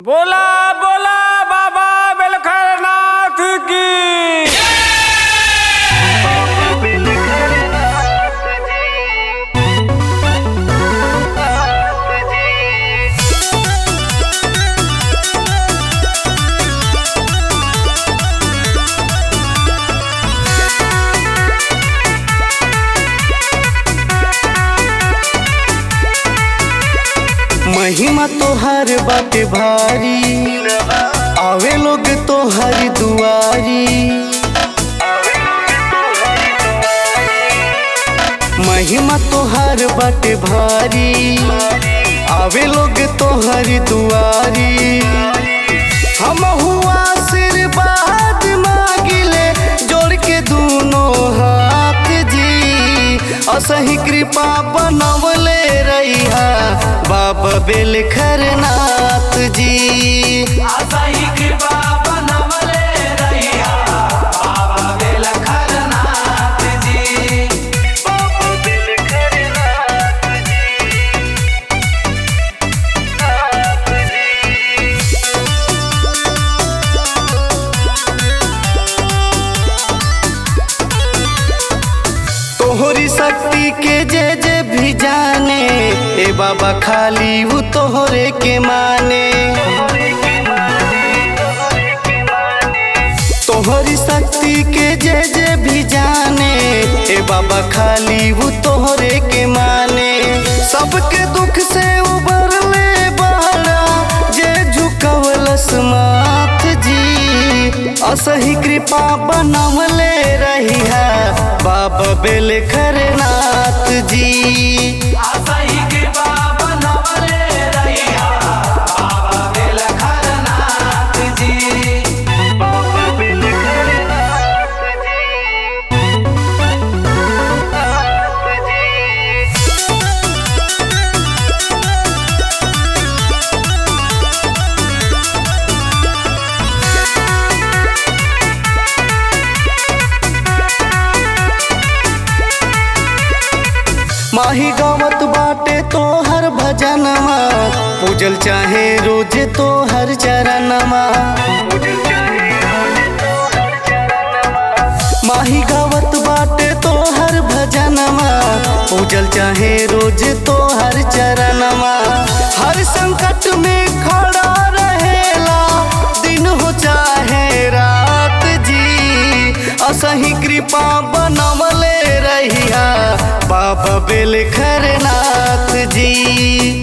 बोला बोला बाबा बेलखरनाथ की महिमा तोहर बाटे भारी आवे लोग तोहर दुआरी महिमा तोहर बाटे भारी आवे लोग तोहर दुआरी हम हुआ आशीर्वाद मांगिले जोड़ के दोनों हाथ जी असही कृपा बनवले रहिहा बाबा बेलखरनाथ जी असही कृपा बनवले रहिया बाबा बेलखरनाथ जी बाबा बेलखरनाथ तोहरी शक्ति के जे जे भी जाने ए बाबा खाली वो तोहरे के माने तोहरी शक्ति के जे जे भी जाने ए बाबा खाली वो तोहरे के माने सबके दुख से उबर ले बाड़ा जे झुकवलस माथ जी असही कृपा बनवले रहिहा बाबा बेलखरनाथ जी असही कृपा बनवले रहिया बाबा बेलखरनाथ जी बाबा बेलखरनाथ जी माही गावत बाटे तोहर भजनमा पूजल चाहे रोज तोहर चरणमा माही गावत बाटे तोहर भजनमा पूजल चाहे रोज तोहर चरणमा हर संकट में खड़ा रहेला दिन हो चाहे रात जी असही कृपा बनवले रहिया बाबा बेलखरनाथ जी